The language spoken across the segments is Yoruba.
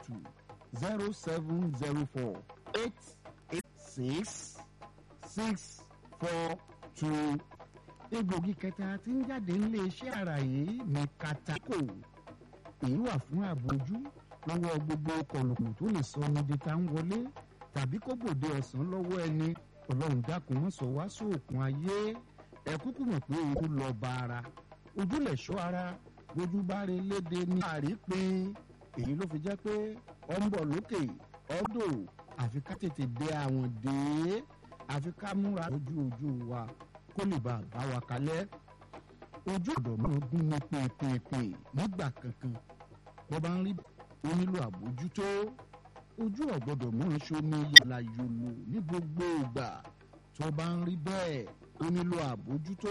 two zero seven zero four eight eight six six four two. egbògi kẹta tí ń jáde nílé iṣẹ́ ara yìí ní katako èyí wà fún àbójú lọ́wọ́ gbogbo kọ̀lùkùn tó lè sọ ọmọdé tá ń wọlé tàbí kó gbòde ọ̀sán lọ́wọ́ ẹni ọlọ́run dákun mọ́ sọ wá sóòkun ayé ẹ kúkú mọ̀ pé ojú lọ bá ara ojú lẹ̀ ṣọ́ ara bójú bá rí léde ní àrípin èyí ló fi jẹ́ pé ọ ń bọ̀ lókè ọdọ̀ àfi ká tètè dé àwọn dé àfi ká múra ojú ojú wa kó lè bá a bá wa kalẹ̀ ojú ọ̀dọ̀ máa gún ní pèpèpè nígbà kankan bó bá ń rí ó nílò àbójútó ojú ọ̀gbọ́dọ̀ mọ́ ṣomi yàrá yòlò ní gbogbo ìgbà tó bá ń rí bẹ́ẹ̀ ó nílò àbójútó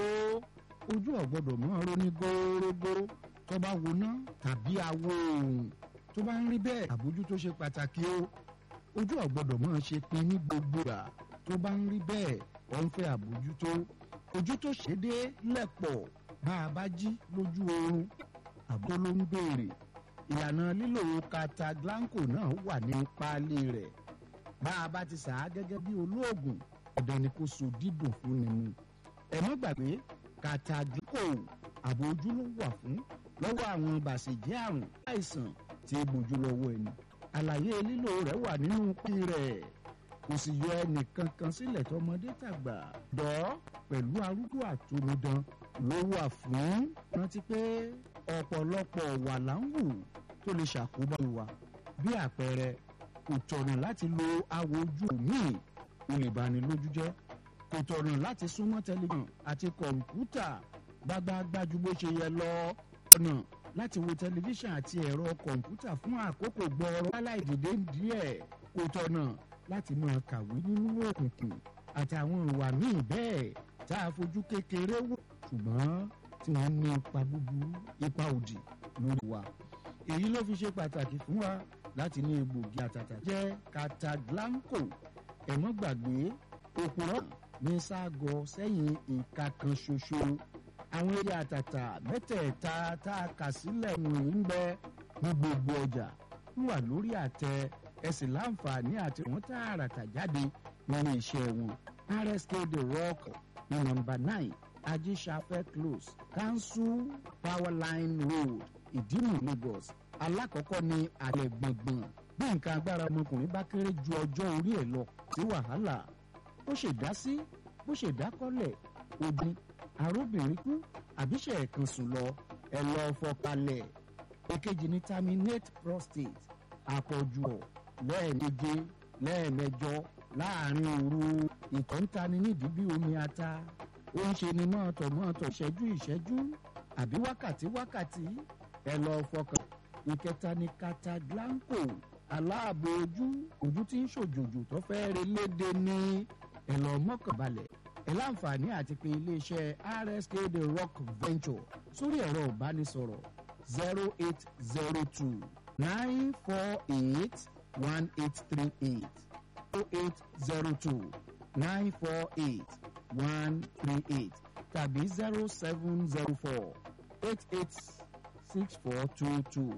ojú ọ̀gbọ́dọ̀ mọ́ ronú górógó tó bá woná tàbí awo òòrùn tó bá ń rí bẹ́ẹ̀ àbójútó ṣe pàtàkì o ojú ọ̀gbọ́dọ̀ mọ́ ṣe pin ní gbogbo ìgbà tó bá ń rí bẹ́ẹ̀ ọ̀ ń fẹ́ àbójútó ojú tó ṣe dé lẹ̀pọ̀ bá a bá jí lójú oorun àbó ló ń béèrè ìlànà lílo kataglanco náà wà ní páálí rẹ̀ bá a bá ti sà á gẹ́gẹ́ bí olóògùn ọ̀dọ̀ ni kò so dídùn fún ni mu ẹ má gbàgbé kataglanco àbò ojú ló wà fún lọ́wọ́ àwọn bàṣẹ̀jẹ́ àrùn àìsàn tí ó bójú lọ́wọ́ ẹni àlàyé lílo rẹ̀ wà nínú páálí rẹ̀ kò sì yọ ẹnìkan kan sílẹ̀ tọmọdé tàgbà dọ́ pẹ̀lú arúgbó àtòmídán ló wà fún rántí pé ọ̀pọ̀lọpọ̀ wà láǹwù tó lè ṣàkóbá wa bí àpẹẹrẹ kò tọ̀nà láti lo awò ojú míì ó lè bani lójú jẹ́ kò tọ̀nà láti súnmọ́ tẹlifíṣàn àti kọ̀ǹpútà gbágbáágbá ju bó ṣe yẹ lọ ọ̀nà láti wo tẹlifíṣàn àti ẹ̀rọ kọ̀ǹpútà fún àkókò gbọ́ọ̀rọ̀ láláì dìde díẹ̀ kò tọ̀nà láti máa kàwé nínú òkùnkùn àtàwọn ìwà míì bẹ́ẹ̀ tá a fojú kékeré wò ṣùgbọ́n tí wọ́n ní ipa búburú ipa òdì lórí wa. èyí ló fi ṣe pàtàkì fún wa láti ní egbògi àtàtà jẹ́ kataglanco ẹ̀mọ́ gbàgbé òpùrọ̀ ní ságọ sẹ́yìn ìka kan ṣoṣo àwọn eré àtàtà mẹ́tẹ̀ẹ̀ta tá a kà sílẹ̀ wọ̀nyí ń bẹ ní gbogbo ọjà wà lórí àtẹ ẹsìn láǹfààní àti wọn tààràtà jáde nínú iṣẹ́ wọn rsk the rock ní nọ́mbà nine ajíṣafẹ́ close council powerline road ìdímù lagos alákọ̀ọ́kọ́ ní àlẹ́ gbọ̀ngbọ̀n bí nǹkan agbára ọmọkùnrin bá kéré ju ọjọ́ orí ẹ̀ lọ sí wàhálà ó ṣèdá sí bó ṣèdá kọ́lẹ̀ obìn arúbìnrin kú àbíṣe ẹ̀kan sùn lọ ẹ̀ lọ fọkalẹ̀ èkejì ní terminate prostate àpọ̀jù ọ̀ lẹ́ẹ̀méje lẹ́ẹ̀mẹjọ láàrin òru ìtọ̀ ń tani nídìí bí omi ata ó ń ṣe ni mọ́ọ̀tọ̀ mọ́ọ̀tọ̀ ìṣẹ́jú ìṣẹ́jú àbí wákàtí wákàtí ẹ lọ fọkàn ìkẹta ni kataglanco aláàbò ojú ojú tí ń ṣòjòjò tó fẹ́ re léde ní ẹ lọ mọ́kànbalẹ̀ ẹ láǹfààní àti pé iléeṣẹ́ rsk the rock venture sórí ẹ̀rọ ìbánisọ̀rọ̀ zero eight zero two nine four eight one eight three eight oh eight zero two nine four eight one three eight tàbí zero seven zero four eight eight six four two two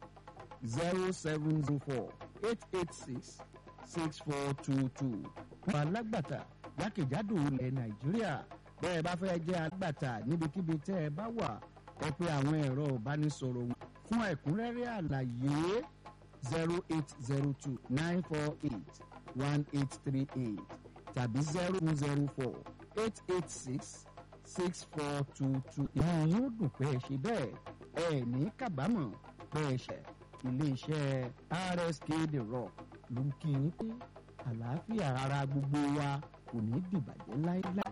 zero seven zero four eight eight six six four two two. wọ́n alágbàtà jákèjádò ilẹ̀ nàìjíríà bẹ́ẹ̀ bá fẹ́ jẹ́ alágbàtà níbikíbi tẹ́ ẹ bá wà ẹ pé àwọn ẹ̀rọ ìbánisọ̀rọ̀ wọn fún ẹ̀kúnrẹ́rẹ́ àlàyé zero eight zero two nine four eight one eight three eight tàbí zero zero four eight eight six six four two two. ìmọ̀ yóò dùn pé ẹ ṣe bẹ́ẹ̀ ẹ ní kábàámọ̀ pé ẹ ṣẹ̀ iléeṣẹ́ rsk the rock ló ń kí yín pé àlàáfíà ara gbogbo wa kò ní dìbàjẹ́ láéláé.